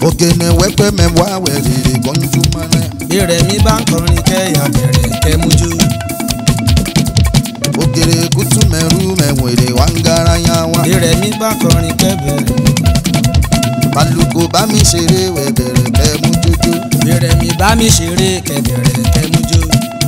òkèlè wẹ́pẹ́ mẹ́wàá wẹ̀rẹ̀ kọ́ńtù mọ́nà. bí rẹ̀mí bá ń kọrin kẹ́yà bẹ̀rẹ̀ kẹ́mújú. òkèrè kùtù mẹ́rù mẹ́wẹ̀rẹ̀ wá ń gara yá wá. bí rẹ̀mí bá kọrin kẹ́bẹ̀rẹ̀. balùkò bá mi ṣeré wẹ̀bẹ̀rẹ̀ kẹ́ mú jójó. bí rẹ̀mí bá mi ṣeré kẹ́bẹ̀rẹ̀ kẹ́mújú.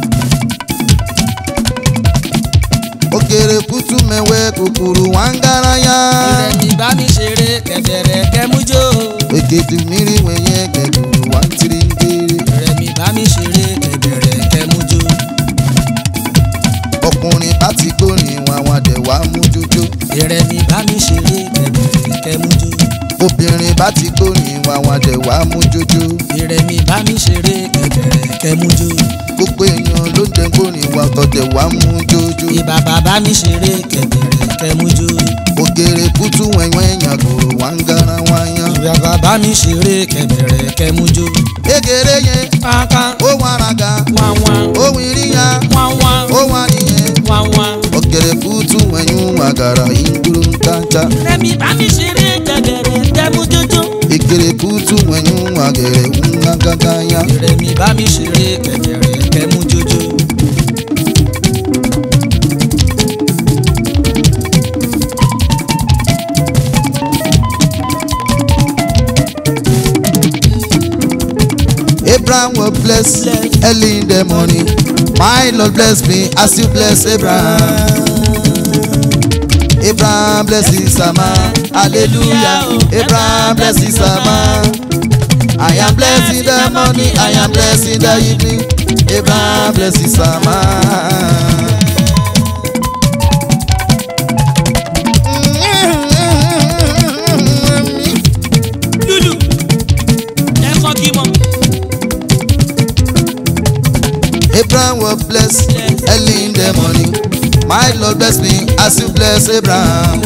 òkèrè kùtù mẹ́wẹ́ kòkòrò wá ń gara yá. bí rẹ̀mí bá mi ṣeré kẹ́bẹ̀rẹ̀ kẹ́mújú. èkejì mìírí wẹ̀yẹ kẹ̀kọ̀rọ̀ wá ń tiri ń kéré. rẹ̀mí bá mi ṣeré kẹ́bẹ̀rẹ̀ kẹ́mújú. ọkùnrin bá ti gbórin wọn àwọn àdẹ̀ wá mú jójó. bí rẹ̀mí bá mi ṣeré kẹ́bẹ̀rẹ̀ kẹ́mújú. obìnrin bá ti gbórin wọn àwọn àdẹ̀ wá mú jójó. bí rẹ̀mí bá mi ṣeré kẹ́bẹ̀rẹ̀ kẹ́mújú. gbogbo èèyàn ló ń jẹ gbórin wọn tọ̀tẹ̀ wá mú jójó. bí bàbá bá mi ṣeré kẹ́bẹ̀rẹ̀ kẹ́mújú. òkèrè kùtù wẹ̀wẹ̀ yàn kòrò wá ń gara wá yán. bí bàbá bá mi ṣeré kẹ́bẹ̀rẹ̀ kẹ́mújú. kékeré yẹn kankan ó wà ràgà wá wá ó wìrìyà wá wá ó wà nìyẹn. wá wá. òkèrè kùtù wẹ̀yún àgàrà ìdúró ń tàjà. rẹ̀mí bá mi ṣeré kẹ́bẹ̀rẹ̀ kẹ́mújú. ìkèrè kùtù wẹ̀yún àgẹ̀rẹ̀ ń gángangá yá. rẹ̀mí bá mi ṣeré kẹ́bẹ̀rẹ̀ kẹ́mújú. Abraham will bless early in the morning. My Lord bless me as you bless Abraham. Abraham bless his man. Hallelujah. Abraham bless his man. I am blessed in the morning. I am blessed in the evening. Abraham bless his man. lulu ẹ kọ́ kí mọ́. Abraham will bless early in the morning. My Lord bless me as you bless Abraham.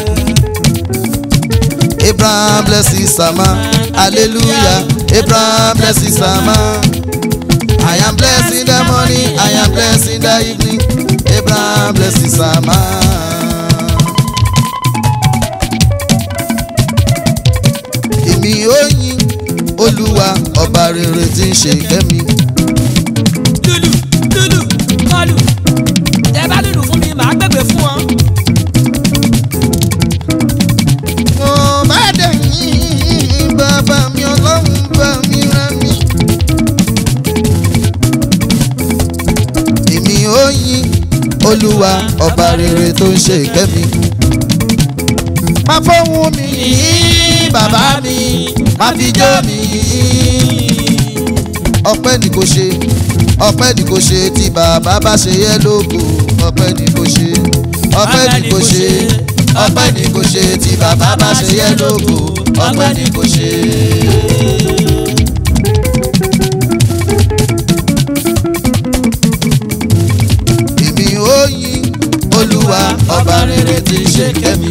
Abraham bless his man. Hallelujah. Abraham bless his man. I am blessed in the morning. I am blessed in the evening. Abraham bless his man. Èmi ó yìn Olúwa ọba rere tí ń ṣe kẹ́mi. lulu lulu kọlù tẹ bá lulu fún mi màá gbẹgbẹ fún ọ. Mo bá dẹ̀yìn bàbá mi ọlọ́run bá mi rán mi. Èmi ó yìn Olúwa ọba rere tó ń ṣe ìkẹ́ mi. Má fọ́hùn mi yìn bàbá mi, má fi jó mi yìn. Ọpẹ́ ni kò ṣe, ọpẹ́ ni kò ṣe tí bàbá bá ṣe yẹ lógo. Ọpẹ́ ni kò ṣe, ọpẹ́ ni kò ṣe, ọpẹ́ ni kò ṣe tí bàbá bá ṣe yẹ lógo. Ọpẹ́ ni kò ṣe. Èmi ó yìn Olúwa ọba rere tí ń ṣe kẹ́mi.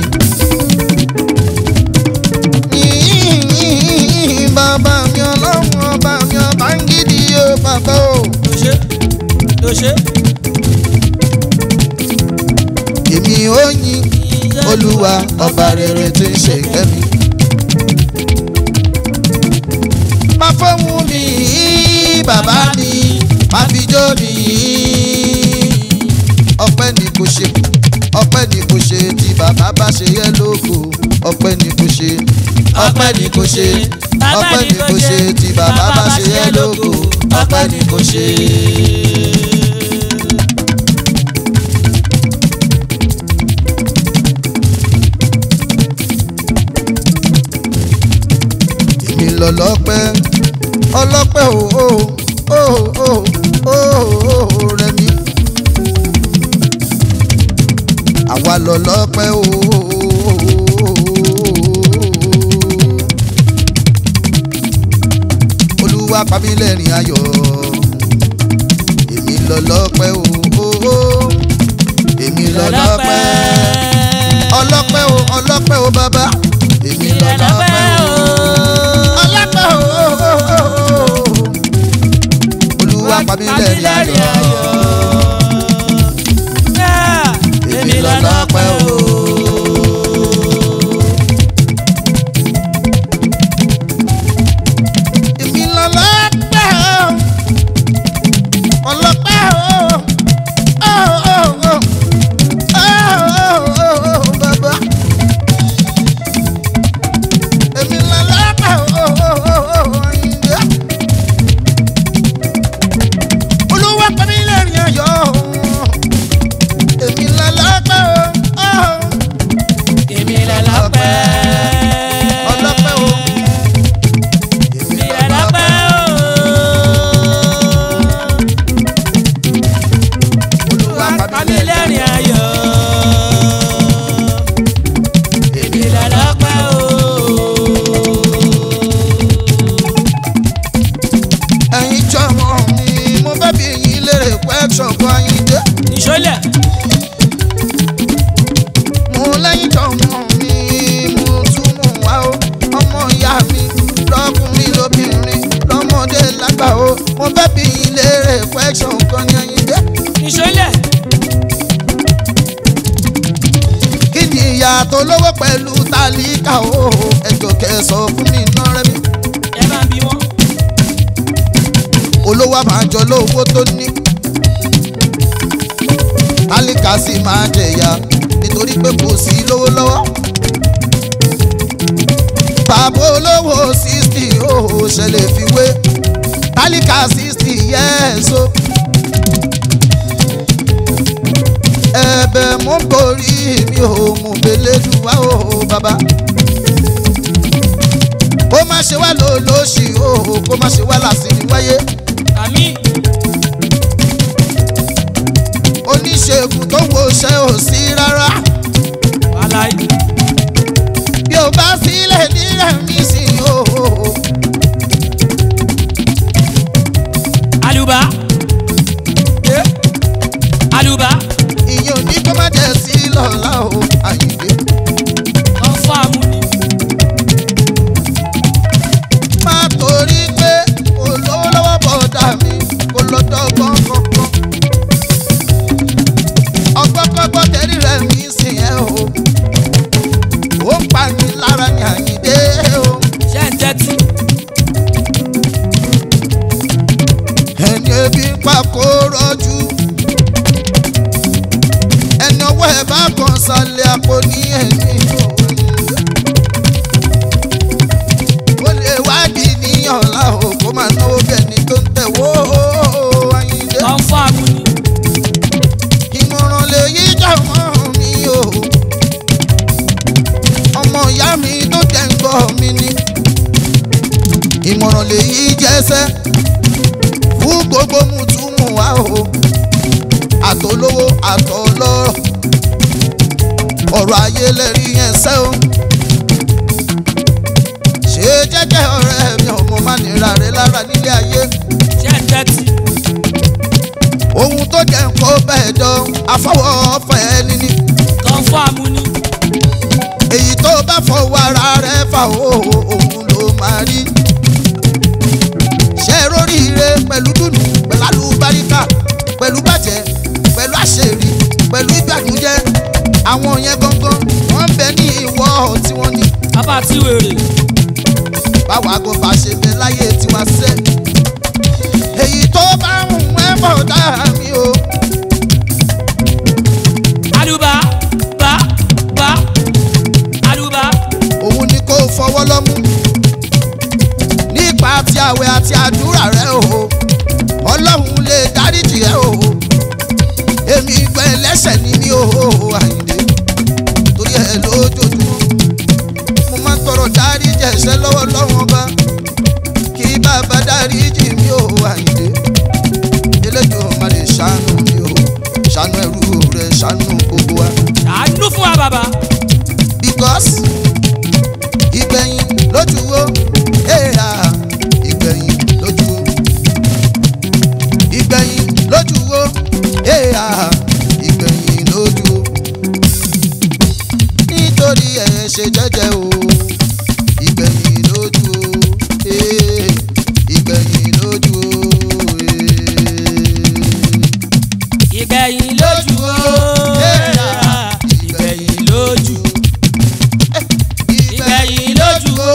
Yìnyín bàbá mi ọlọ́run ọba mi ọba ń gidi o bàbá o. ló ṣe ló ṣe. Èmi ó yìn Olúwa ọba rere tí ń ṣe kẹ́mi. Má fọ́hùn mi yìn bàbá mi, má fi jó mi yìn. Ọpẹ́ ni kò ṣe, ọpẹ́ ni kò ṣe tí bàbá bá ṣe yẹ lógo. Ọpẹ́ ni kò ṣe, ọpẹ́ ni kò ṣe, ọpẹ́ ni kò ṣe tí bàbá bá ṣe yẹ lógo. Ọpẹ́ ni kò ṣe. èmi lọ lọ́pẹ́ ọlọ́pẹ́ o o o o o o rẹ mi. àwa lọ lọ́pẹ́ o o olúwa pa mí lẹ́rìn ayọ̀ èmi lọ lọ́pẹ́ o o o èmi lọ lọ́pẹ́ ọlọ́pẹ́ o ọlọ́pẹ́ o bàbá èmi lọ lọ́pẹ́ o ọlọ́pẹ́ o olúwa pa mí lẹ́rìn ayọ̀ èmi lọ lọ́pẹ́ o. olówó pẹ̀lú tálíkà o ẹjọ́ kẹsàn fún mi ná rẹ mi ẹ bá ń bí wọn. olówó àmàjọ lówó tó ní tálíkà sì máa jẹ̀yà nítorí pé kò sí lówó lọ́wọ́ bàbá olówó sixty o ṣẹlẹ̀ fi wé tálíkà sixty yẹ́ẹ̀so ẹ̀bẹ̀ mú borí mi ò mú belédùwá o bàbá kó má ṣe wá lò lóṣì o kó má ṣe wá làsìrì wáyé àmì oníṣègùn tó wo ṣe ò sí rárá wàláì. bí o bá sílẹ̀ nílẹ̀ mi sí o àlùbá. Eh, àlùbá. ìyẹn ò ní kó má jẹ́ sí lọ́la o àyìnbé wọ́n fọ́ àmúni. má torí pé olówó lọ́wọ́ bọ̀dà mi kò lọ́dọ̀ ọgbọ́n kankan ọgbọ́n kọ́gbọ́n tẹ̀rí rẹ̀ mi sí ẹ o ó ń pa mi lára ní àyìnbé o ṣé ń tẹ́tí. ẹni ebi ń pa kó rọ́jú ẹni ọwọ́ ẹ̀ bá kan sálẹ̀ àpò ní ẹni o lè wádìí ní ọ̀la o kó máa náwó bẹ́ẹ̀ni tó ń tẹ̀wó ayíǹde wọ́n fọ́ àmúni. ìmọ̀ràn lè yí jàmọ́ mi o ọmọ ìyá mi tó jẹ́ ń gbọ́ mi ni ìmọ̀ràn lè yí jẹ́sẹ́ fún gbogbo mùtúmù wa o àtolówó àtọlọ́rọ̀ ọ̀rọ̀ ayé lẹ́rí yẹn sẹ́ o ṣe jẹ́jẹ́ ọ̀rẹ́ mi ọmọ má nira rẹ lára nílé ayé ṣé ń tẹ́tí. ohun tó jẹ́ ń kó bẹ́ẹ̀ dán afọwọ́ ọ̀fẹ́ níní wọ́n fọ́ àmúni. èyí tó bá fọwọ́ ara rẹ̀ fà ó òun ló máa rí ṣe róríire pẹ̀lú dùnú pẹ̀lú alúbáríkà pẹ̀lú bàjẹ́ pẹ̀lú àṣírí pẹ̀lú ìgbàdújẹ́ àwọn yẹn gangan wọ́n ń bẹ ní ìwọ tí wọ́n ní bàbá tí wèrè. báwa kò bá ṣe bẹ láyé tiwa sẹ́ èyí tó bá ń wẹ́ bọ̀ dá mi o àlùbá bá bá àlùbá. òun ni kò fọwọ́ lọ́mú nípa ti àwẹ̀ àti àdúrà rẹ o ọlọ́run lè dáríjì ẹ o èmi gbẹ lẹ́sẹ̀ ní mi o àyìndé torí ẹ lójoojúmọ́ mo máa ń tọrọ dáríjì ẹ̀ṣẹ̀ lọ́wọ́ lọ́wọ́ ọba kí bàbá dáríjì mi o àyìndé eléjò má lè ṣàánú mi o ṣàánú ẹrú rẹ ṣàánú gbogbo wa ṣàánú fún wa bàbá. because ìgbẹ̀yìn lójú wo èèrà ìgbẹ̀yìn lójú wo ìgbẹ̀yìn lójú wo èèrà ìgbẹ̀yìn lójú wo nítorí ẹ̀ ṣe jẹ́jẹ́ o ìgbẹ̀yìn lójú wo ee ìgbẹ̀yìn lójú wo ee ìgbẹ̀yìn lójú o. ìgbẹ̀yìn lójú. ìgbẹ̀yìn lójú o.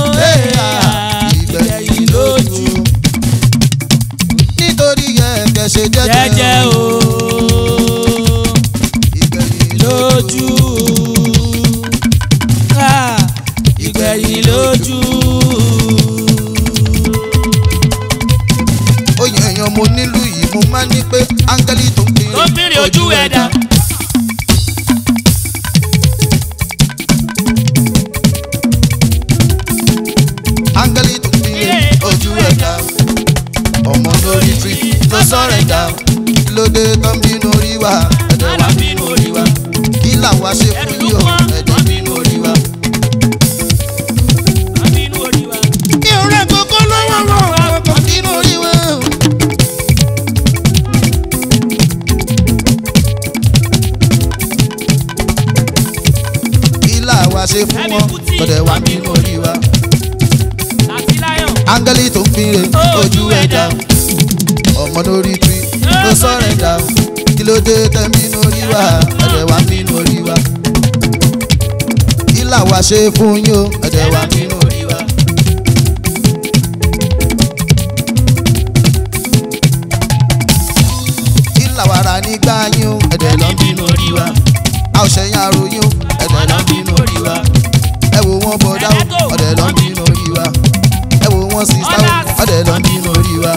ìgbẹ̀yìn lójú. nítorí ẹ̀kẹ́ ṣe jẹ́jẹ́ jẹ́jẹ́ o. ìgbẹ̀yìn lójú. Ah, ìgbẹ̀yìn lójú. oyè èèyàn mo nílùú yìí mo máa ní pé áńgẹ́lì tó ń kiri tó ń bìrì ojú ẹ̀dá. áńgẹ́lì tó ń kiri ojú ẹ̀dá ọmọ lórí tírì ló sọ̀rọ̀ ẹ̀dá lóde tó ń bínú orí wa ẹ̀dẹ̀ wá bínú orí wa kí làwa ṣe fún yìí o ẹ̀dẹ̀ bínú orí wa. Àbínú orí wa. mi ò rẹ̀ kókó lọ́wọ́ wọn ọkọ̀ bínú orí wa. kí làwa ṣe fún wọn ẹ̀dẹ̀ wá bínú orí wa. Láti láyọ̀. áńgẹ́lì tó ń fire ojú ẹ̀dá ọmọ lórí tí ló sọ̀rọ̀ ẹ̀dá kí ló dé tẹ̀mí lórí wa ẹ̀dẹ̀ wá mí lórí wa. làwa ṣe fún yín o ẹ̀dẹ̀ wà nínú orí wa. kí làwa rà nígbà yín o ẹ̀dẹ̀ lọ́ ń bínú orí wa. a ò ṣẹ̀yìn àròyìn o ẹ̀dẹ̀ lọ́ ń bínú orí wa ẹ wo wọn bọ̀dá o ọ̀dẹ̀ lọ́ ń bínú orí wa ẹ wo wọn sísá o ọ̀dẹ̀ lọ́ ń bínú orí wa.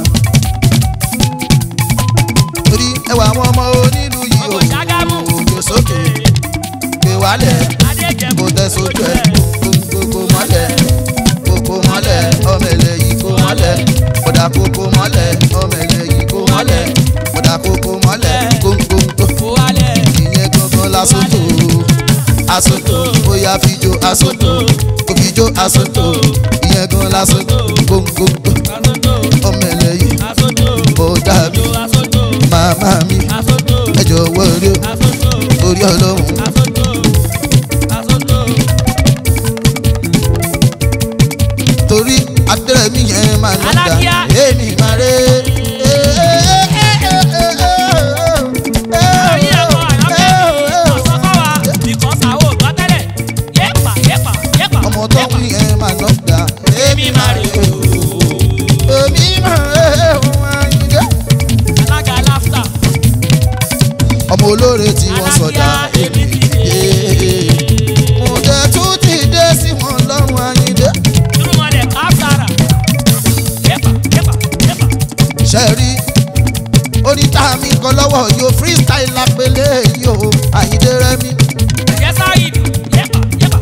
torí ẹ wà àwọn ọmọ onílù yìí o ọmọ ṣàgámù. òjò sókè gbé wálẹ̀ adéjẹ̀bù kò tẹ sójú ẹ̀ kókó mọ́lẹ̀ kókó mọ́lẹ̀ ọmọ ẹlẹ́ yìí kó mọ́lẹ̀ kódà kókó mọ́lẹ̀ ọmọ ẹlẹ́ yìí kó mọ́lẹ̀ kódà kókó mọ́lẹ̀ kókó kó wálẹ̀. ìyẹn gangan lásòtò àsòtò bóyá fíjó àsòtò kò fíjó àsòtò ìyẹn gan lásòtò kókó asoto ọmọ ẹlẹ́ yìí asoto ó dàbí asoto màmá mi asoto ẹ jọ̀wọ́ rí o asoto orí ọlọ́run asoto asoto. torí adẹ́rẹ́mí yẹn máa ń dá Alákíá. èmi máa ré. orí ẹ̀kọ́ àyọ́kẹ́ ọ̀sán kọ́ wa because àwọn ògbọ́ tẹ́lẹ̀ yépa yépa yépa. ọmọ tó ń wí yẹn máa ń dá èmi máa ré. èmi máa ré alága láfta. ọmọ olóore tí wọ́n sọ̀dá èmi dé. mo jẹ́ tún ti dé sí wọn lọ́rùn ayíǹde. irúmọlẹ̀ káfíńtàrà yépa yépa yépa. ṣe rí oníta mi kan lọ́wọ́ yóò freestyle lápẹ́lẹ́ yìí o àyíǹde rẹ́mi. ẹ̀jẹ̀ sáyidì yépa yépa.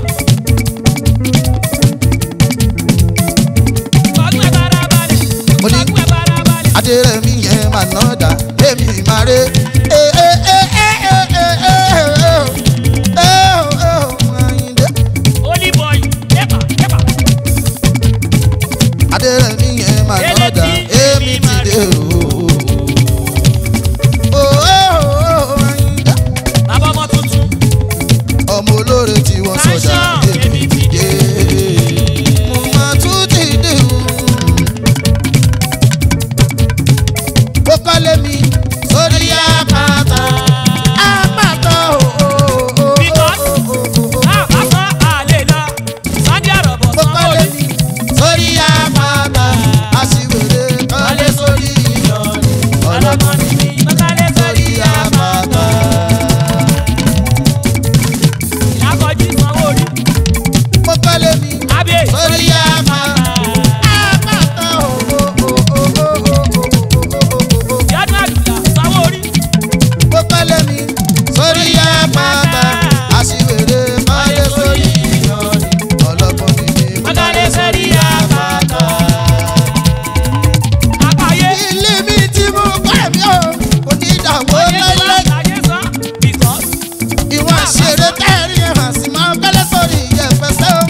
fọgbẹ́ bára balẹ̀ Mo ní- fọgbẹ́ bára balẹ̀. adérẹ̀mí yẹn máa ná dà èmi máa ré. Àyìndé. Holy boy yépa yépa. adérẹ̀mí yẹn máa ná dà èmi ti dé o. Àyìndé. bàbá ọmọ tuntun. ọmọ olóore tí wọ́n sọ̀dà Fashion, èmi ti dé. mo máa tún ti dé o. ó kọ́lé mi sórí àpáta. àpáta o. Because àpapọ̀ àlè lọ Sunday àrọ̀bọ̀ ó sanwó kọ́lé mi sórí àpáta. aṣiwèrè kọ́lé sórí ìyọ̀nì. ọlọ́gbọ́n ni mi mọ́kálẹ́ sórí àpáta. ìyàkọ̀jú sanwó rí ó kọ́lé mi abẹ́ sórí àpáta. àpáta o. yọdún àdùlà sanwó rí ó kọ́lé mi sórí àpáta. aṣiwèrè kọ́lé sórí ìyọ̀nì. ọlọ́gbọ́n ni mi mọ́kálẹ́ sẹ́rí àpáta. àpáyé ilé mi tí mo kọ́ ẹ̀mí o kò ní ìdààmú lẹ́lẹ́. ayé san because ìwọ̀n àṣẹrẹ tẹ́rì hàn sí máa ń bẹ́lẹ̀ sórí ìyẹ̀fẹsẹ̀ o.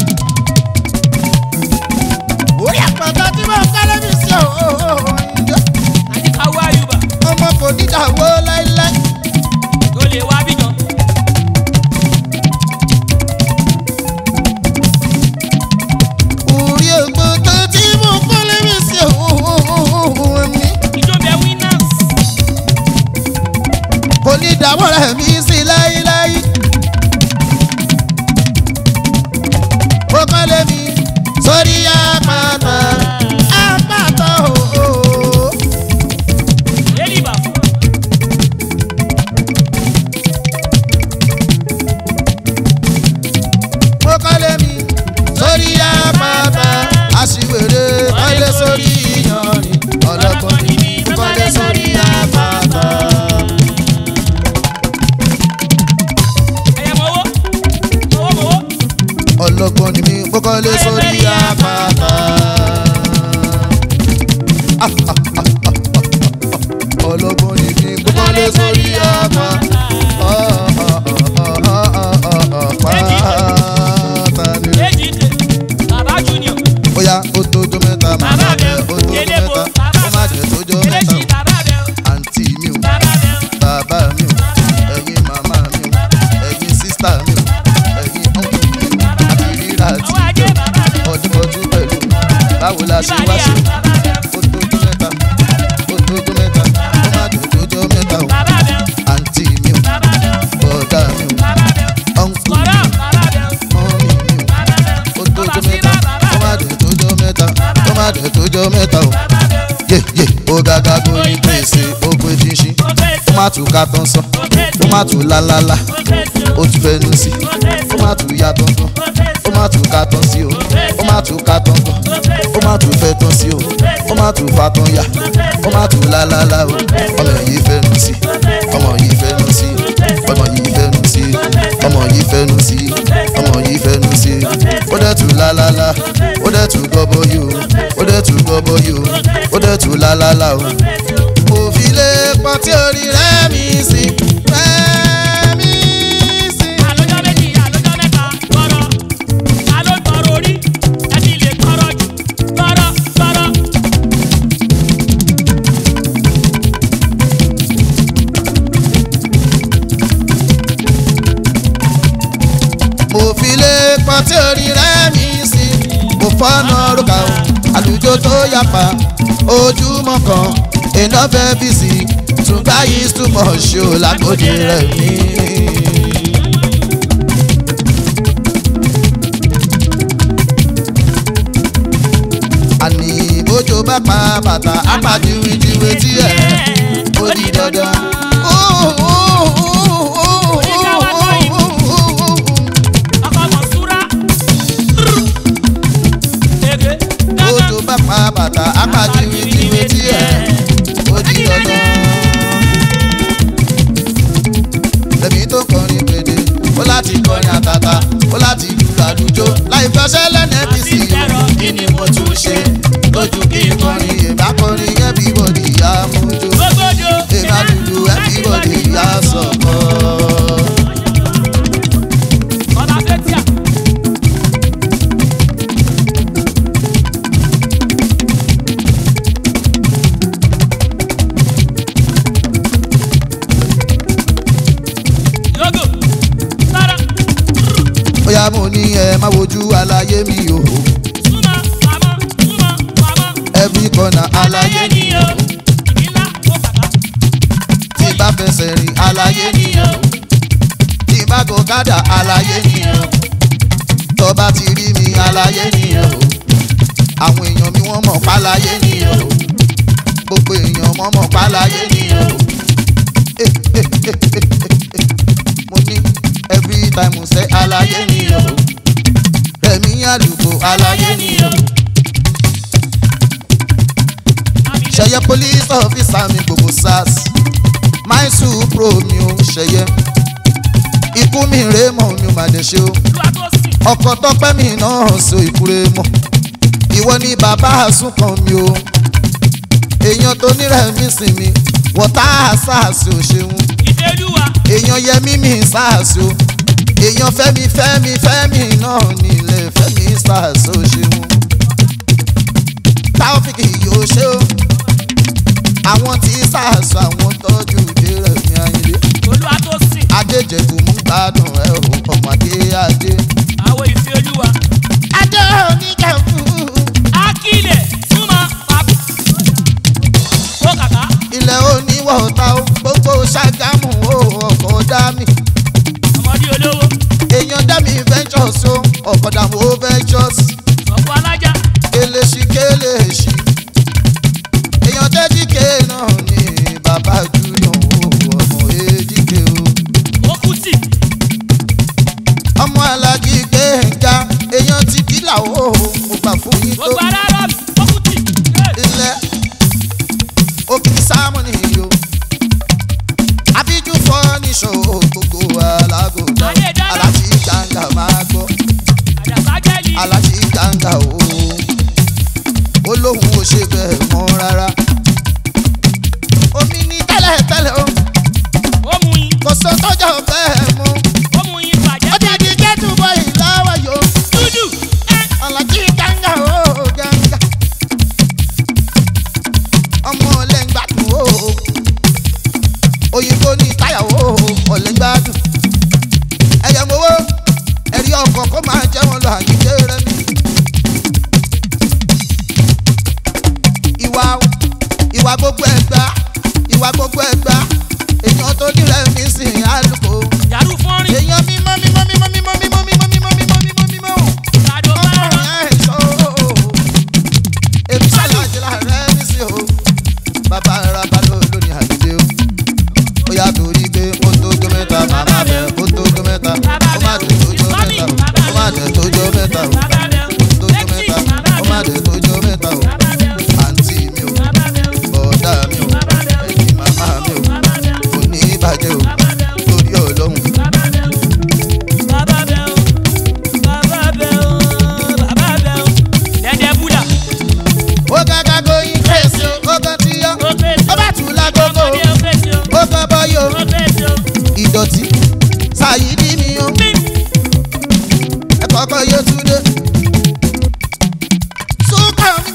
orí àpáta tí mo kọ́lé mi sí o. àdìkáwọ́ àyùbá ọmọ kò ní ìdààmú lẹ́lẹ́. tó lè wá bíjọ. orí àpáta tí mo kọ́lé mi sí o. ẹ̀mí ìjọba winners kò ní ìdààmú rẹ̀ mí sí láíláí. mo kọ́lé mi sórí àpáta. àpáta o. lẹ́lí ìbàfọ́ mo kọ́lé mi sórí àpáta aṣiwèrè kọ́lé sórí iyanrìn ọlọ́gbọ́n ni mi mo kọ́lé sórí àpáta. ẹ̀yẹ mọ́wọ́ mọ́wọ́ mọ́wọ́ ọlọ́gbọ́n ni mi mo kọ́lé sórí àpáta. ọlọ́gbọ́n ni mi mo kọ́lé sórí àpáta. Àpáta ni. méjì dé bàbá junior bóyá ó tójó mẹ́ta bàbá màmá bẹ bẹ ó tójó kélébo mẹ́ta bàbá ó má jẹ́ tójó mẹ́ta eléṣì bàbá bẹ àǹtí mi ò bàbá bẹ bàbá mi ò ẹ̀yin màmá mi ò ẹ̀yin sísítà mi ò ẹ̀yin ọ̀nkù mi ò àti rírà àti ọwọ́ ajé bàbá bẹ ọdúnmọ́dún pẹ̀lú báwo la ṣe wá ìbàdí ṣe bàbá bẹ ó tójó mẹ́ta ó tójó mẹ́ta ó má jẹ́ tójó mẹ́ta ò bàbá bẹ àǹtí mi ò bàbá bẹ bọ̀dá mi ò bàbá bẹ ọ̀nkù mi kọ̀rọ̀ bàbá bẹ ò mọ́mí mi ò má dẹ̀ tó jọ mẹ́ta o yé yé ó gàgà gbóyin pèsè ó pé ṣinṣin ó má tún ká tán sán ó má tún lálálá ó tún fẹnu sí ó má tún ya tọ̀tọ̀ ó má tún ká tán sí o ó má tún ká tán tán ó má tún fẹ́ tán sí o ó má tún fa tán ya ó má tún lálálá o ọmọ yìí fẹnu sí ọmọ yìí fẹnu sí ọmọ yìí fẹnu sí ọmọ yìí fẹnu sí ọmọ yìí fẹnu sí ó dẹ̀ tún lálálá ó dẹ̀ tún gọ́bọ̀ yìí o ó dẹ̀ tún gọ́bọ̀ yìí o ó dẹ̀ tún lálálá o mo fi lè pọ̀ tí orí rẹ̀ mi sí rẹ̀ mi sí. àlọ́jọ́ méjì àlọ́jọ́ mẹ́ta gbọ́rọ̀ ta ló gbọ́rọ̀ orí ẹni lè gbọ́rọ̀ jù gbọ́rọ̀ gbọ́rọ̀. mo fi lè pọ̀ tí orí rẹ̀ mi sí. mo fọ́nà rúkà o àlùjọ tó yapa ojúmọ́ kan iná fẹ́ bí sí tùgbà yìí túmọ̀ ṣe ò lágbóde rẹ̀ mí. àní bójò bá pa bàtà apàdíwìdíwì tí ẹ̀ ó di dandan. ọkọ mọ̀súrà. ege bójò bá pa bàtà apàdíwìdíwì tí ẹ̀ ó di dandan. lẹ́mí tó kọrin pèdè ó láti kọrin àtàtà ó láti lùlù àlùjọ láì fẹsẹ̀ lẹ́nu ẹ̀bí sí i kí ni mo tún ṣe lójú kí n kọrin èbá kọrin everybody yá mójú gbogbodo. èbá lùlù everybody yá sọ̀kọ́. ọba fẹ́tíà. yogo sára bóyá mo ní ẹ má wojú aláyé mi o súnmọ́ pamọ́ súnmọ́ pamọ́. every corner aláyé ayé ni o ìlà ó bàbá. tí bá fẹsẹ̀ rìn aláyé ni o tí bá gòkádà aláyé ni o tó bá ti rí mi aláyé ni o àwọn èèyàn mi wọ́n mọ̀ páláyé ni o gbogbo èèyàn mọ̀ mọ̀ páláyé ni o mo ní every time mo sẹ́ aláyé ni o rẹ̀mí àlùkò aláyé ni o. ṣẹyẹ police officer mi gbogbo sars my supro mi ò ṣẹyẹ ikú mi rèé mọ mi ò má dé ṣe o olúwa tó sìn. ọkọ tọpẹ mi náà so ìkúrè mọ ìwọ ni bàbá àsùnkàn mi o èèyàn tó nírẹ̀ mí sìn mi wọ́tá sars ò ṣeun ìfẹ́lúwa èèyàn yẹmí mi sars o èèyàn fẹ́mi fẹ́mi fẹ́mi náà nílẹ̀ fẹ́mi sars ò ṣeun táwọ́fíkì yóò ṣe o àwọn tí sars àwọn tọ́jú ìdè rẹ̀ ní ayílé olúwa tó sìn. adéjẹ̀kù mú gbádùn ẹ̀ o ọmọdé adé. àwọn ìfẹ́lúwa. adé oníkẹ́kù akílẹ̀ súnmọ́ pàbó. ó kàkà. ilẹ̀ oníwọ̀ta o gbogbo ṣàgámù o ọkọ̀ dami ọmọdé olówó. èèyàn dami ventures o ọkọ̀ dàmú o ventures ọ̀pọ̀ alájà. keleṣi keleṣi èèyàn tẹ́jíkè náà ni bàbá júlọ o ọmọ èjìké o ó kú tì. ọmọ alájí gbẹ̀ngà èèyàn ti kílà o mo gbà fún yín tó gbogbo ara rọ̀ mí. ó kú tì. ilẹ̀ òkè sámúnì o àbíjú fọ́níṣọ́ gbogbo alágòdà Ayé dára. alájí gbàngà máa gbọ́ àjàsá jẹ́lì. alájí gbàngà o olóhùn ò ṣe bẹ́ẹ̀ mọ́ rárá omi ní tẹ́lẹ̀tẹ́lẹ̀ o ó mú yín. kò sọ tọ́jà bẹ́ẹ̀ mú ó mú yín bàjẹ́. ó dàbí kẹ́tù bọ́ ìlọ́wọ́ yòó dúdú. ẹ alájí gbàngà o gbàngà ọmọ ọlẹ́ngbàdùn o òyìnbó ní táyà o ọlẹ́ngbàdùn ẹ̀yẹ̀mọ́wó ẹ̀rí ọkọ̀ kó máa jẹ́ wọn lọ àyíké rẹ ní. ìwà ìwà gbogbo ẹgbà ìwà gbogbo ẹgbà èèyàn tó nírẹ̀ mí sìn álùkò yàrá fọ́nrín. èèyàn mímọ́ mímọ́ mímọ́ mímọ́ mímọ́ mímọ́ mímọ́ mímọ́ mímọ́ mímọ́ ìrìnàjò bá rọ̀.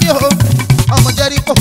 o ọmọ jẹ́ríkò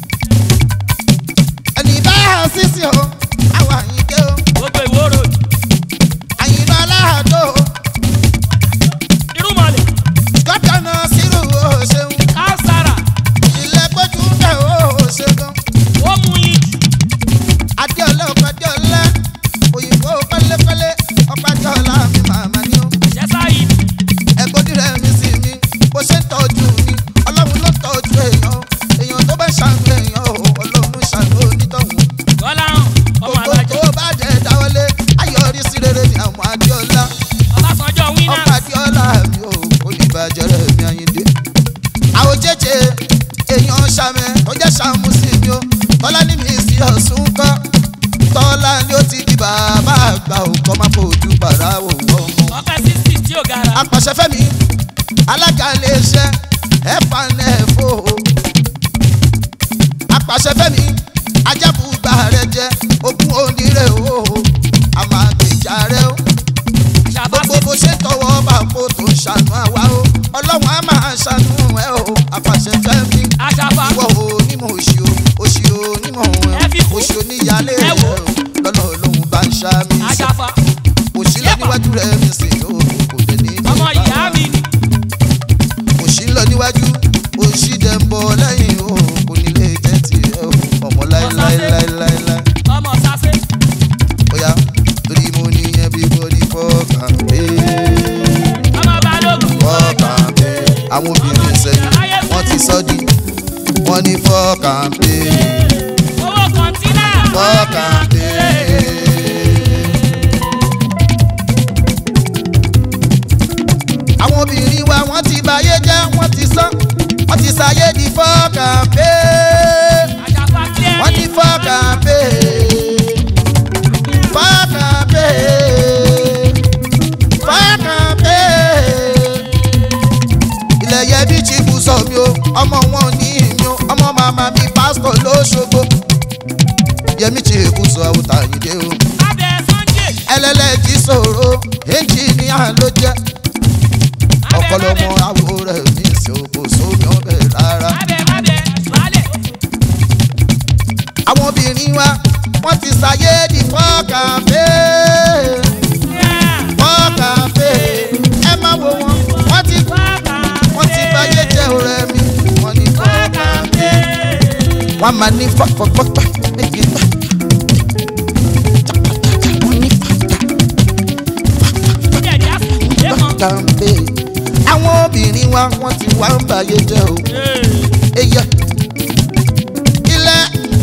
ẹni bá sísì o àwọn àyíké o gbogbo ìwóró àyìnbá aláàdó o irúmọlẹ̀ gọ́dọ̀nà sírù o ṣeun kására ilẹ̀ gbójú bẹ̀ o ṣeun ó mú yín adéọlá ọkọ̀ adéọlá òyìnbó pẹ́lẹ́pẹ́lẹ́ ọkọ̀ adéọlá mi màmá ni o. ṣẹ́sá yìí ẹgbọ́dí rẹ̀ mi sí mi bó ṣe ń tọ́jú mi ọlọ́run ló tọ́jú èèyàn o. èèyàn tó bá ṣàánú èèyàn o ọlọ́run ṣàánú onítọ̀hún. gọ́lá hàn ọmọ gbogbo alájọ tó bá jẹ́ dáwọ́lé ayọ̀rí sí rere ni àwọn adéọlá ọbásanjọ́ ọkọ̀ winners adéọlá mi ò kò ní bàjẹ́ rẹ̀ mi àyíndé. àwọn jẹ́jẹ́ èèyàn ṣàmẹ́ tó jẹ́ ṣàmú sí mi o tọ́lá ní mi sí ọ̀sùn kọ́ tọ́lá ni ó ti di bàbá àgbà òkọ́ máa fojú bàrà wò ọmọ ọpẹ́ sixty tí ò gara apàṣẹfẹ́mi alága iléeṣẹ́ ẹ̀fánẹ́fò apàṣẹfẹ́mi ajábùgbà rẹ jẹ ogún onírè o àmàgbèjà rẹ o ṣàbá gbogbo bó ṣe tọwọ́ bá kó tó ṣàánú àwa o ọlọ́run á máa ṣàánú ẹ o apàṣẹfẹ́mi aṣàfà ìwọ o onímọ̀ òṣì o òṣì o onímọ̀ Ẹ fi kú. òṣì oníyàlé Ẹ rẹ wò. o lọ́nà olóhùn bá ń ṣá mi sí aṣàfà òṣì lọ níwájú rẹ mi sì o kò dé ní ọmọ ìbára ìyá mi ni òṣì ń lọ níwájú òṣì dẹ̀ ń bọ̀ lẹ́yìn o kò ní lè jẹ́ tiẹ̀ o ọmọ láéláéláéláé ọmọ sase bóyá torí mo ní everybody fọ́ọ̀kàn pé ọmọ balógun fọ́ọ̀kàn pé àwọn obìnrin sẹ́yìn wọ́n ti sọ́ di wọ́n ní fọ́ọ̀kàn pé owó kọ̀ǹtínà fọ́ọ̀kàn pé. àwọn obìnrin wa wọ́n ti báyé jẹ́ wọ́n ti sán wọ́n ti ṣàyé di fọ́ọ̀kàn pé aṣàfà clear wọ́n ní fọ́ọ̀kàn pé fọ́ọ̀kàn pé fọ́ọ̀kàn pé ilẹ̀ yẹ bí chibu sọ mi o ọmọ wọn ò ní ìmí o ọmọ màmá mi pásítọ̀ lóṣogbo yẹmi chibu sọ àwùtà yìí dé o abẹ sunday ẹlẹ́lẹ́jì sọ̀rọ̀ ẹnjìníà ló jẹ́ ọ̀pọ̀lọpọ̀ àwo rẹ̀ ní ìṣòkò sómi ọbẹ̀ rárá. abẹ abẹ balẹ̀ àwọn obìnrin wa wọ́n ti ṣàyé di fọ́ọ̀kàfé fọ́ọ̀kàfé ẹ má wo wọn wọ́n ti wọ́n ti báyé jẹ́ ọ̀rẹ́ mi wọ́n ní fọ́ọ̀kàfé wọ́n máa ní fọ́ọ̀kọ̀pọ̀pọ̀ méjì gbà. wọ́n ní fọ́ọ̀kàfé àwọn obìnrin wa wọ́n ti wá ń báyé jẹ́ o eyẹ ilẹ̀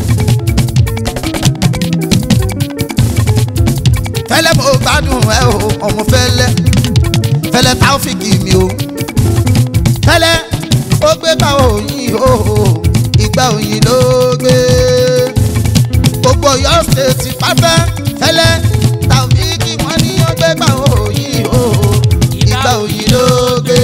fẹlẹ mo gbádùn ẹ o ọmọ fẹlẹ fẹlẹ táwọfíìkì mi o fẹlẹ ó gbé bá òyìn o ìgbà òyìn ló gbé gbogbo yọ ṣètì pátá fẹlẹ táwọfíìkì wọn ní ó gbé bá òyìn o ìgbà òyìn ló gbé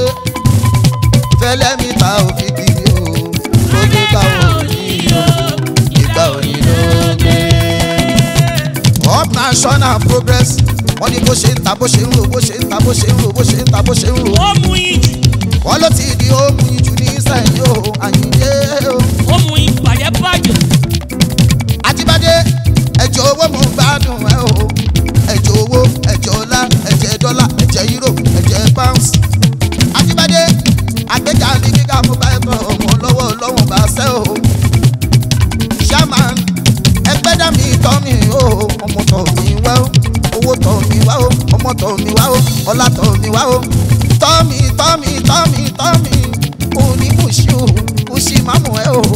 fẹlẹ mi táwọfíìkì mi o ó gbé bá òyìn o ìgbà òyìn ló gbé up national progress wọ́n ní bó ṣe ń ta bó ṣe ń ro bó ṣe ń ta bó ṣe ń ro bó ṣe ń ta bó ṣe ń ro ó mú ìjù wọ́n ló ti di ohun ìjù ní sẹ́yìn o àyíndé o ó mú ìbàjẹ́ bàjẹ́ àtibádé ẹ̀jẹ̀ owó mo ń gbádùn ẹ o ẹ̀jẹ̀ owó ẹ̀jẹ̀ ọlá ẹ̀jẹ̀ dọ́là ẹ̀jẹ̀ euro ẹ̀jẹ̀ pounds àtibádé àgbéga ní gíga mo bá ẹ̀tọ́ ọmọ lọ́wọ́ lọ́wọ́ bá ṣẹ́ o shaman ẹgbẹ́ dá mi tọ́ mi o ọmọ tọ̀ mi wá o owó tọ̀ mi wá o ọmọ tọ̀ mi wá o ọlá tọ̀ mi wá o tọ́ mi tọ́ mi tọ́ mi tọ́ mi kò ní kùsì o kùsì mámù ẹ o.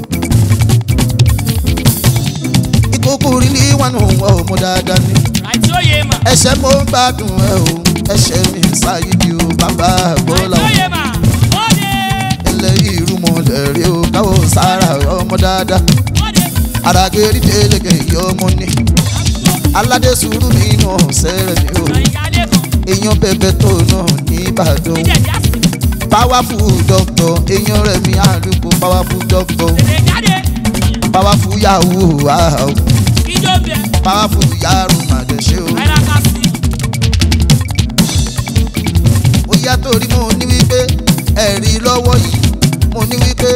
ìkókó rílí wọn nù wọ ọmọ dáadáa ni àti òye mà ẹsẹ̀ mo ń gbádùn ẹ o ẹsẹ̀ mi sáyé di o bàbá àti àgbọ̀lá òye mà ó dé ẹlẹ́yìí irúmọlẹ̀ rí o káwọ́ sára ọmọ dáadáa ó dé àràgẹ́rì délégé yọ ọmọ ní aládé sùúrù mi nù sẹ́rẹ̀ mi o àyíkálẹ̀ kan èèyàn bẹ̀bẹ̀ tó náà ní ìbàdàn ìjẹ̀ jásí powerful doctor èèyàn rẹ̀ mi àlùkò powerful doctor tètè jáde powerful yahoo wow ìjọ bẹ̀ powerful yahoo màdẹ̀ṣẹ́ o. àyíká sí ó yá torí mo ní wípé ẹ̀rí lọ́wọ́ yìí mo ní wípé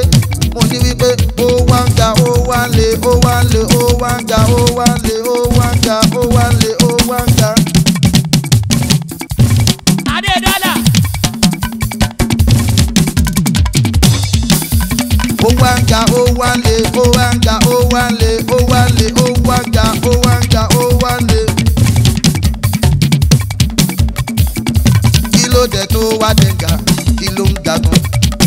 ó wá ń ga ó wá ń lé ó wá ń ga ó wá ń lé ó wá ń lé ó wá ń ga ó wá ń ga ó wá ń lé. kí ló dé tó wá dẹ̀gà kí ló ń ga gan.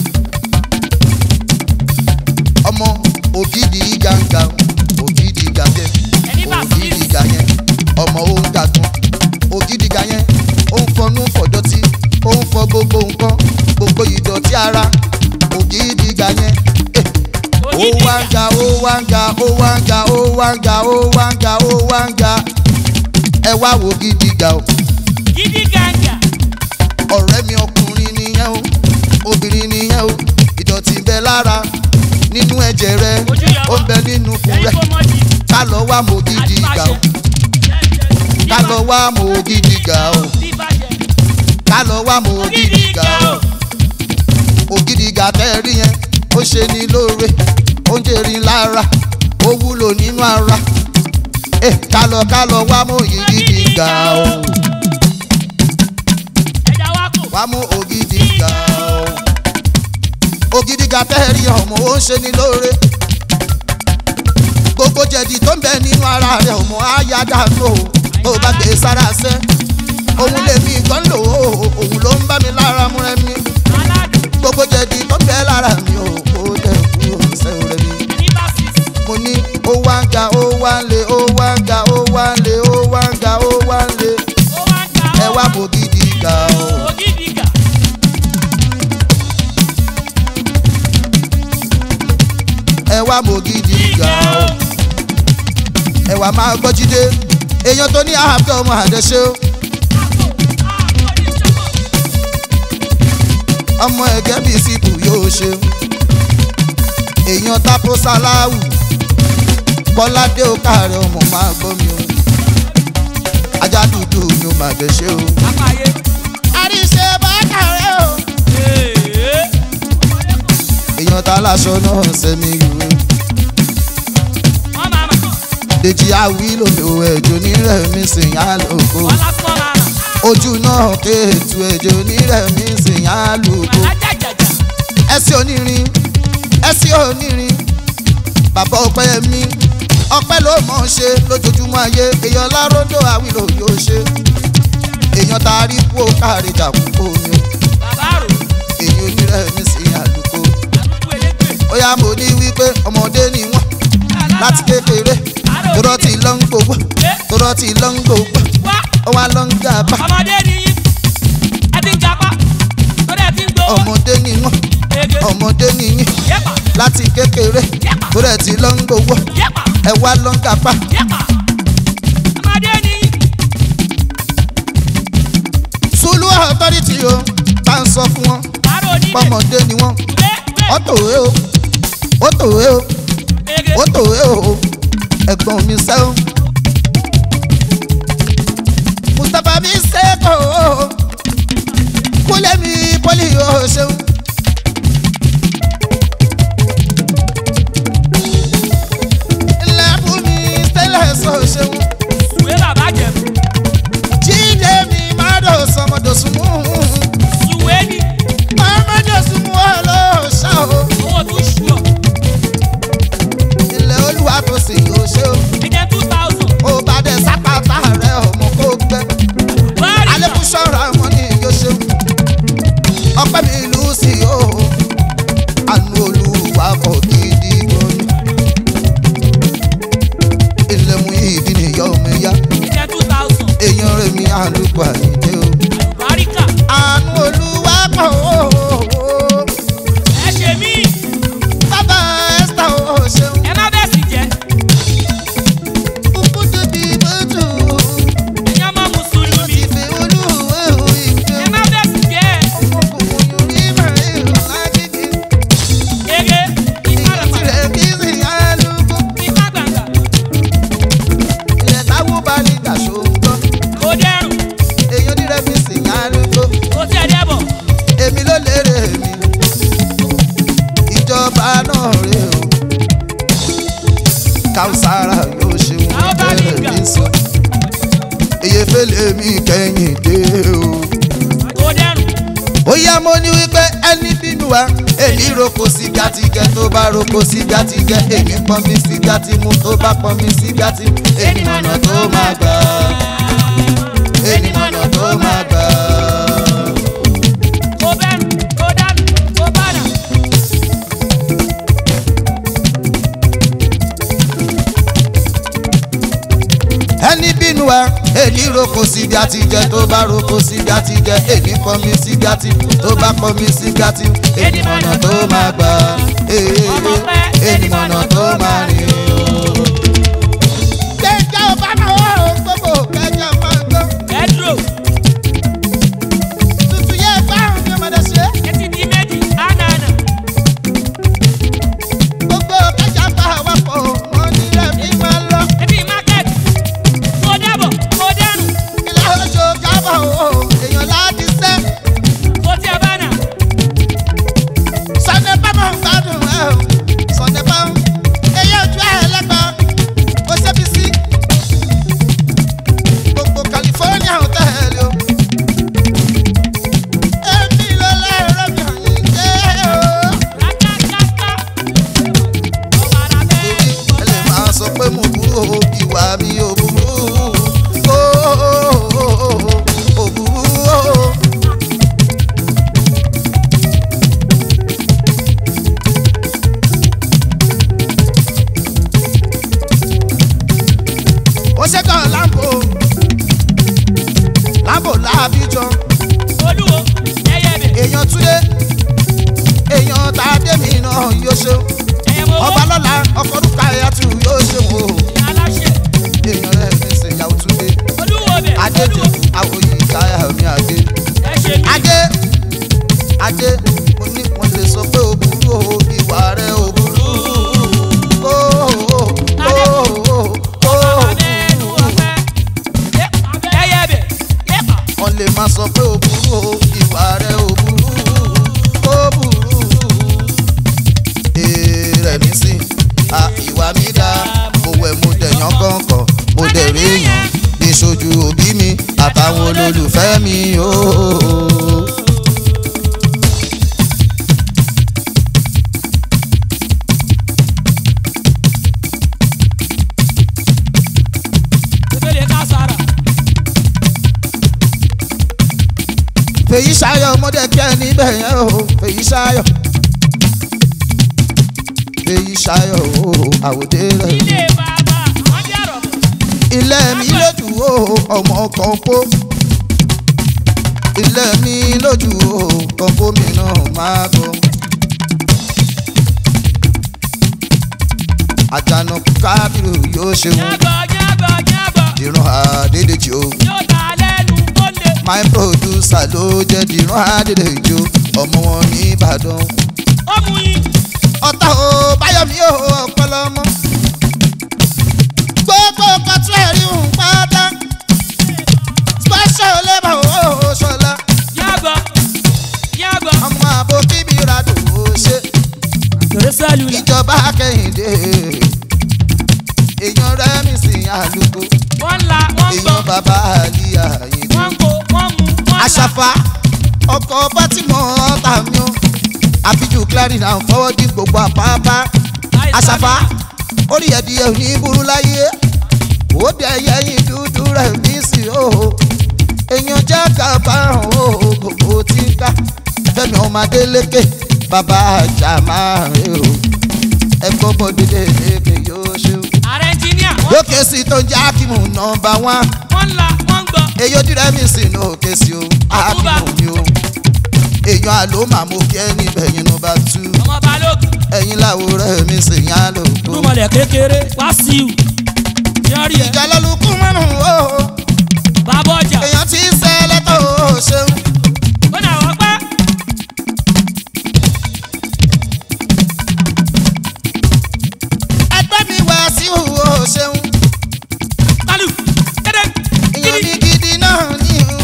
ọmọ ògidì gàǹgà ògidì gàjẹ Ẹni bá sí. ògidì gà yẹn ọmọ ó ń ga gan ògidì gà yẹn ó ń fọnú fọ̀dọ̀tí ó ń fọ gbogbo nǹkan gbogbo ìdọ̀tí ara ògidì gà yẹn. Eh ó wá ń ga ó wá ń ga ó wá ń ga ó wá ń ga ó wá ń ga ó wá ń ga ẹ wá wo gidi ga o Gidi gàǹgà. ọ̀rẹ́ mi ọkùnrin nìyẹn o obìnrin nìyẹn o ìdọ̀tí ń bẹ lára nínú ẹ̀jẹ̀ rẹ Ojú yọ ó ń bẹ nínú ikùn Ẹni rẹ kò mọ̀ jì. ká lọ wá mo gidi ga o ká lọ wá mo gidi ga o ká lọ wá mo gidi ga o ògidì ga tẹ́ rí yẹn ó ṣe ní lóore ó ń jèrè lára ó wúlò nínú ara ẹ ká lọ ká lọ wá mú ògidì ga o Ẹja wa kò. wá mú ògidì ga o ògidì ga tẹ́ rí ọmọ ó ń ṣe ní lóore gbogbo jẹ̀dí tó ń bẹ nínú ara rẹ̀ ọmọ á yá dànù o tó bá gbé sára sẹ́ òun lèmi gan lò ó òun ló ń bá mi lára mú rẹ mi Aládùn. gbogbo jẹ̀dí tó ń bẹ lára mi ò kó dẹ̀ kúrò sẹ́wọ̀n rẹ mi. Ẹni bá sí. mo ní ó wá ń ga ó wá ń lé ó wá ń ga ó wá ń lé ó wá ń ga ó wá ń lé Ó wá ń ga. ẹ wá bò gidi ga o. Ògidì gà. ẹ wá bò gidi ga o. ẹ wá máa gbọ́ jíde èèyàn tó ní àhàbẹ́ ọmọ àdẹ́ṣe o. ọmọ ẹ̀gẹ́ bíi sípù yóò ṣe. èèyàn tápó sáláwù kọ́ládé ó káàrẹ̀ ọmọ máa gbọ́ mi o. ajá dúdú ni ó máa dẹ́ṣe o. Apáyé. àríṣe bá kàrẹ́ o. Ee. èèyàn tá láṣọ náà sẹ́mi ìwé. Wọ́n máa mà. Dèjì àwílò ẹ̀jọ̀ nírẹ̀mí sìn á lòkó. Wọ́n lásán máa mà. Ojú náà kéètù ẹ̀jọ̀ nírẹ̀mí sìn á lòkó. Alájàjàjà. Ẹsẹ̀ onírin ẹsẹ̀ onírin bàbá ọpẹ́ mi ọpẹ́ ló mọ̀ ọ́n ṣe lójoojúmọ́ ayé èèyàn láròdò àwílò yóò ṣe. Èèyàn tá a rí kú ó káàrí jàkúkú mi o. Bàbá rò. Èyí onírẹ̀mí sìn á lòkó. Àdúgbò elégbè. Ó yá mo ní wípé ọmọdé ni wọ́n láti kékeré torọ́ ti lọ́ ń gbogbo torọ́ ti lọ́ ń gbogbo Wá. ó wá lọ́ ń gàba. Ọmọdé ni yín. Ẹ ti ń japa. Torí ẹ ti ń gbowó. ọmọdé ni wọn Ege. ọmọdé ni yín Yẹ́pà. láti kékeré tó rẹ̀ ti lọ ń gbowó Yẹ́pà. ẹ wá lọ ń kápá Yẹ́pà. Ọmọdé ni yín. sùlù authority o bá ń sọ fún wọn Àrò onílé. pọmọdé ni wọn Lé. Lé. ó tòwé o ó tòwé o Ege. ó tòwé o ẹ̀gbọ́n mi sẹ́wọ̀n. mustapha mi sẹ́kọ̀ o kúlẹ̀ mi pọ́lì o ṣeun. ilẹ̀ fún mi tẹ́lẹ̀ sọ ṣeun. Sùwé bàbá jẹ̀bù. jíde mi má dò sọmọdòsùn mú. Sùwé ni. ọmọdòsùn mú ọlọ́ọ̀ṣà o. Owó tún ṣù ọ́. ilẹ̀ olúwa tó sì yóò ṣe o. Ẹ̀jẹ̀ two thousand. ó bá dẹ̀ sápàtà rẹ̀ ọmọ kó gbẹ. Bọ́ọ̀lì. alẹ́kùn ṣọ́ra wọn ní yóò ṣe o. ọpẹ́ mi ìlú sí o. àánú olúwa kọ̀ gidi gan ni. ilé mu ìdí nìyọ́ mi yá. Ẹ̀jẹ̀ two thousand. èèyàn rẹ̀ mi àlùkò àyíké o. Àlùbáríkà. àánú olúwa kọ̀ o. Ẹ ṣe mí. bàbá esther o ṣeun. Ẹ má bẹ̀ sí jẹ́. kúkú tóbi bójú. Ẹ̀yin ọmọ Mùsùlùmí. ìfẹ́ olúwa ò ìfẹ́. Ẹ má bẹ̀ sí jẹ́. ọmọkùnrin ní màrílù lágídí. Ege. Ìfàlàfà. tirẹ̀ kí sì àlùkò. Ìfà gbàngà. ilẹ̀ táwọn bá ní dàṣọ ń gbọ́. Kò dẹrùn. èèyàn nírẹ̀ mi sì àlùkò. Kò tiẹ̀ dẹ́bọ̀. èmi ló lérè mi. ìjọba náà rè o. káwùsára yóò ṣe wọn Àwọn bá ní bẹ̀rẹ̀ ìgbà. mi sọ. eyefẹ́lẹ́ mi kẹ́yìn dé o. Kò dẹrùn. ó yá mo ní wípé ẹni bínú bínú wa èmi roko sí gàtìgẹ tó bá roko sí gàtìgẹ èmi pọn mi sí gàtìmú tó bá pọn mi sí gàtìmú èmi mọ̀nà tó máa gbà èmi mọ̀nà tó máa gbà. kò bẹ́nu kò dánù kò bánà. ẹni bínú wa èmi roko sí gàtìgẹ tó bá roko sí gàtìgẹ èmi pọn mi sí gàtìmú tó bá pọn mi sí gàtìmú èmi mọ̀nà tó máa gbà èmi mọ̀nà tó máa rìn o. kẹjọ bá náà wà ó gbogbo kẹjọ máa gbọ́. ẹ̀dúró tuntun yẹ báwọn ní ọmọdé ṣe. etí di méjì ánàánà. gbogbo kẹjọ bá wà pọ̀ wọ́n ní rẹ̀mí máa lọ. ebi market kò dábọ̀ kò dánù ilé oṣù kábọ̀ o èèyàn láti sẹ́. kò tí ẹ bánà. sọ̀nẹ́ bámọ̀ ń gbádùn ẹ̀ o sọ̀nẹ́ bámọ̀ èyí ojú ẹ̀ lẹ́gbọ̀n ó ṣe bí sí. gbogbo california ò tẹ̀lé o. èmi ló lẹ́rọ mi ò ní jẹ́ o. rákákáká ọ̀bàrà bẹ́ẹ̀ ẹ lè máa sọ pé mo burú o ìwà mi ò burú o ò burú o. ó ṣe kàn láǹbò láǹbò láàbíjọ olúwo ẹyẹ bẹ̀ èèyàn túlé èèyàn tàdémi náà yóò ṣe ẹyẹ mọ̀ ọba owó lọ́la ọkọ̀ orúkọ àyàtú yóò ṣe wò ó aláṣẹ èèyàn rẹ̀ ní ṣèyàwó túlé olúwo bẹ̀ adé olúwo dùn àwòyí ìtayà mi adé ẹ ṣe mí. adé adé mo ní wọn lè sọ pé o burú o ìwà rẹ o burú o o o o Abẹ́nu ọ̀fẹ́. Ẹyẹ bẹ̀ yẹ́pà. wọn lè máa sọ pé o burú o ìwà rẹ o burú o burú èrè mi sí a ìwà mi dá mo wẹ̀ mo dẹ̀yàn kọ̀ọ̀kan mo dẹ̀ rí èèyàn ní sojú òbí mi àtàwọn olólùfẹ́ mi ooo. Ebele ká sára. fèyí ṣayọ ọmọdé kí ẹ níbẹ̀ yẹn o fèyí ṣayọ fèyí ṣayọ o àwòdé rẹ Ilé bàbá àwọn jẹ́ àrọ̀bọ̀. ilé mi lójú o ọmọ kan kó ilé mi lójú o kan kó mi náà máa bọ. àjànàkú kábírù yóò ṣe wọn Yábọ̀ yábọ̀ yábọ̀. ìran àdédèjì o Yóò ta lẹ́nu kó lè. my producer ló jẹ́ dìran àdédèjì o ọmọ wọn ní ìbàdàn. Ó mú yín. ọ̀tá o báyọ̀mí o ọ̀pọ̀lọmọ. gbogbo kọtú ẹ̀rí ń pátá. special labour o ṣọlá. Yábọ̀ yábọ̀. ọmọ àbò kíbi radò ó ṣe. Kèrè sẹ́lù lẹ̀. ìjọba kẹ́hìndé. èèyàn rẹ́mi sí àlùkò. Wọ́n la wọ́n gbọ́. èèyàn bàbá àlìyá yìí. Wọ́n kó wọ́n mú wọ́n la. àṣàfà ọkọ̀ bátìmọ̀ ọ̀tá mi o. àfijù clarin à ń fọwọ́ dín gbogbo àpáapá. àṣàfà orí ẹ̀dìyẹ ò ní burú láyé ó dẹ yẹyin dúdú rẹ̀ mí sí o èèyàn jẹ́ kábàárùn o gbogbo tí ń ká fẹ́mi ọmọ adélékè bàbá àjà máa rè o ẹ̀kọ́ bọ́dílé lékè yóò ṣe o. Ààrẹ ẹnjìníà. lókè sí tó ń jẹ́ ákímù nọmba wán Wọ́n la wọ́n gbọ́. èyí ó dìrẹ́ mi sí inú òkè sí o ákímù mi o èèyàn àlómà mo kí ẹ níbẹ̀ yín nọmba tú Ọmọ balógun. ẹ̀yin láwòrán mi sì yán lóko. Rúmọlẹ̀ kékeré wá sí i. Yọrí ẹ̀. ìjà lọ́lùkú márùn-ún o Bàbá ọjà. èèyàn tí ń sẹ́lẹ̀ tó o ṣeun. Ó nà wọ́n pẹ́. ẹgbẹ́ mi wá sí o ṣeun. Kálù. Kéde. èèyàn mi gidi náà ní o.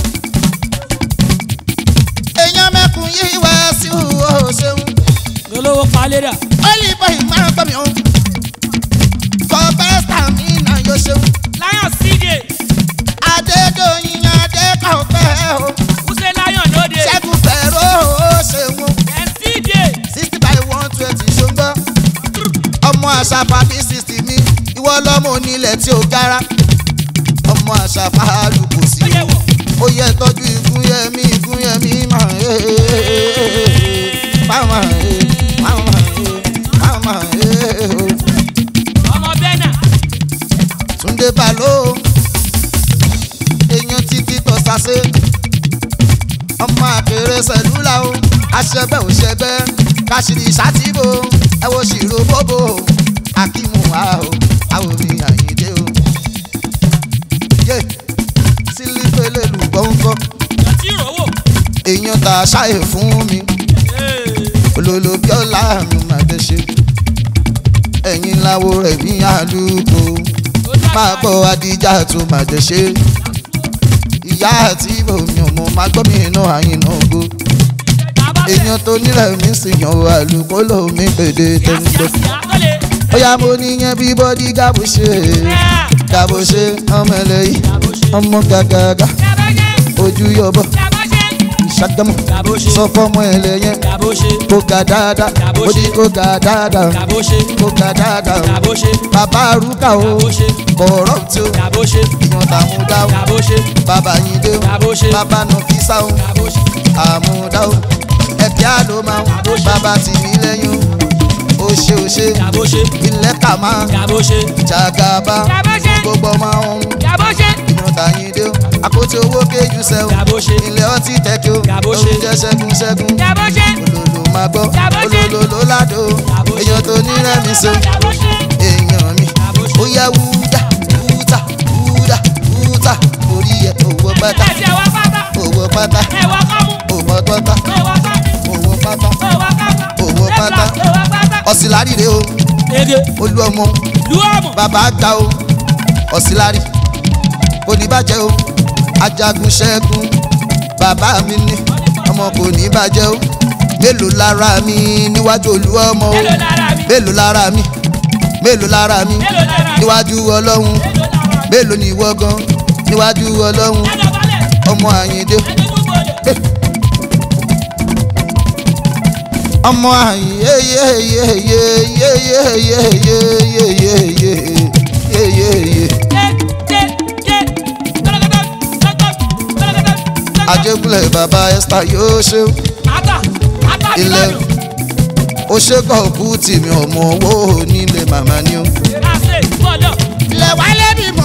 èèyàn mẹ́kun yìí wá sí o ṣeun. Olówó palẹ́dà. olùbọ̀ ìmọ̀ gbọ́ mi o. kọ́ pẹ́sítà mi náà yóò ṣeun. Lion CJ. adédọ̀yìn adékọ̀ọ́fẹ́ o. Wúṣẹ́ Lion lóde. ṣẹ́gun fẹ́rọ o ṣeun. Ẹ̀ CJ. àṣàfà bí sixty mi ìwọ lọ́mọ onílẹ̀ tí ó gara ọmọ àṣàfà lùkù sí ó yẹ wọ̀. ó yẹ tọ́jú ìgúnyẹmí ìgúnyẹmí máa ń máma máma máma ọmọ bẹ́nà Túndé Balo èèyàn títí tó sase ọmọ àpèrè sẹlúlà o aṣẹgbẹ òṣẹgbẹ káṣírí ṣàtìbò ẹ wo ṣìrò bóbò akímù wa o àwọn mi àyíndé o yé sílípẹ̀lẹ̀ lùgbọ́nkọ́ ọtí ìrọ̀wọ̀. èèyàn tà ṣáyè fún mi olólo bíọ́lá mi máa tẹ̀ ṣe ẹ̀yin láwo rẹ̀ ní àlùkò máa gbọ́ adíjà tó máa tẹ̀ ṣe ìyá àti omi ọmọ máa gbọ́ mi iná àyìnà ògo èèyàn tó nílẹ̀ mi sì yan àlùkò lómi pèdè tẹ́ńtẹ́ ó yá mo níyẹn bí bọ́dí gábò ṣe gábò ṣe ọmọ ẹlẹ́yìn ọmọ gàgàgà ojú yọbọ ìṣàgámù sọ fọmọ ẹlẹ́yìn kó ga dáadáa ó ní kó ga dáadáa kó ga dáadáa bàbá arúgbà o kọ̀ọ̀rọ̀ tí o ìyàn tàmúdá o bàbá yín dé o bàbá nọfísà o àmúdá o ẹ̀kẹ́ àlọ́ máa o bàbá tì mí lẹ́yìn o ó ṣe ó ṣe ilẹ̀ kà máa jàgàbá gbogbo ọmọ ọ̀hún ìyàn tàyín dé o àpótí owó kéjú sẹ́ o ilẹ̀ ọtí tẹ́kí o oúnjẹ ṣẹ́gun ṣẹ́gun olólo máa gbọ́ olólo ló ládò o èèyàn tó ní rẹ́mi so èèyàn mi ó yẹ wúdà wúdà wúdà wúdà orí ẹ̀ owó pátá owó pátá owó pátá owó pátá owó pátá ọ̀sìlárì rè o olú ọmọ bàbá gbà o ọ̀sìlárì oníbàjẹ́ o ajagun ṣẹ́gun bàbá mi ní ọmọ kò ní bàjẹ́ o mélòó lára mi níwájú olú ọmọ o mélòó lára mi mélòó lára mi níwájú ọlọ́run mélòó ni ìwọ gan níwájú ọlọ́run ọmọ àyíndé ọmọ àyíndé yeyeyeyeyeyeyeyeyeyeye ajégúnlẹ̀ bàbá esther yóò ṣe ilẹ̀ ó ṣe kọ́ òkú tìmí ọmọ owó nílé màmá ni ó. ilẹ̀ wálé bímọ.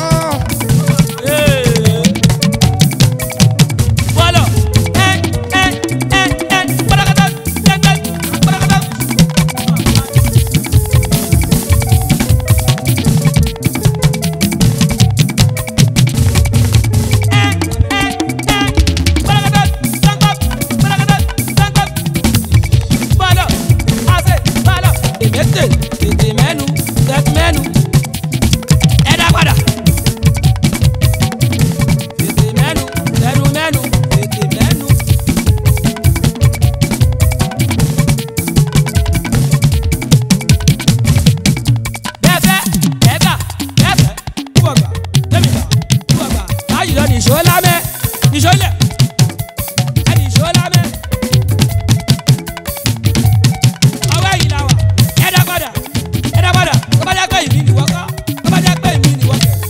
Tètè mẹ́nu, tètè mẹ́nu, ẹ dá padà. Tètè mẹ́nu, mẹ́nu mẹ́nu, tètè mẹ́nu. Bẹ́ẹ̀fẹ́, bẹ́ẹ̀gbà, bẹ́ẹ̀fẹ́, kúbọ̀gbà, tẹ́mìgbà, kúbọ̀gbà, báyìí lọ nìṣó lámẹ́, nìṣó lẹ̀, ẹ nìṣó lámẹ́. Ọwọ́ yìí la wà, ẹ dá padà, ẹ dá padà, tó bá jẹ́ pé ìmí nìwọ kọ́, tó bá jẹ́ pé ìmí nìwọ kẹ̀.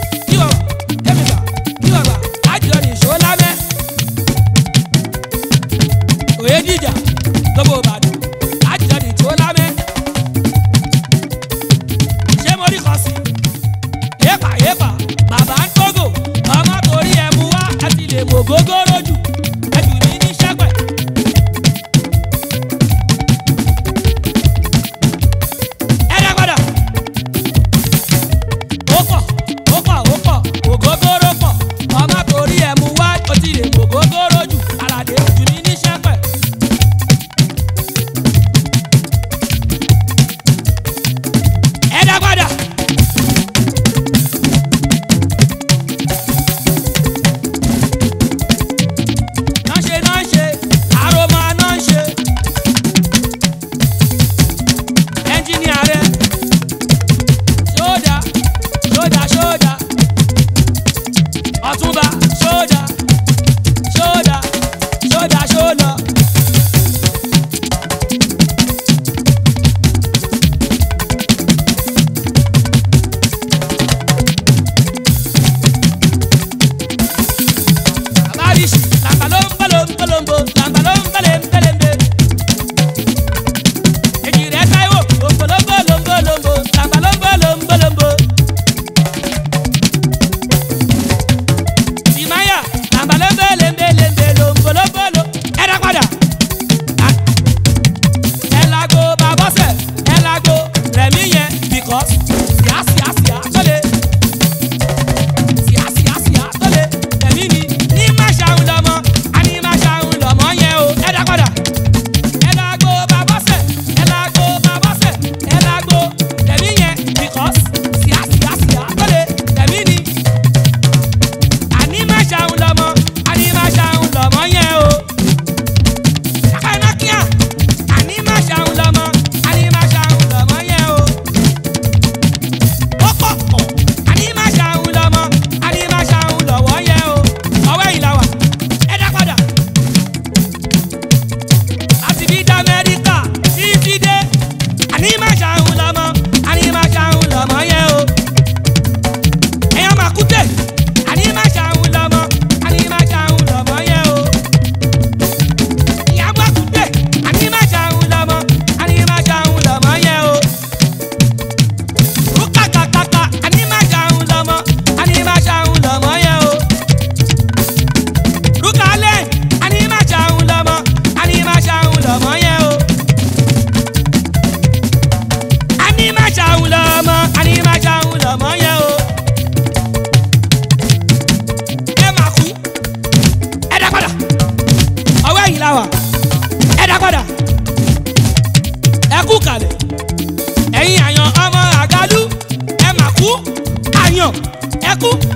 mọ́ yẹn o. ẹ máa kú ẹ dá padà ọwọ́ ẹ̀yìn la wà ẹ dá padà ẹ kú kalẹ̀ ẹ̀yin àyàn ọmọ àgálù ẹ máa kú àyàn ẹ kú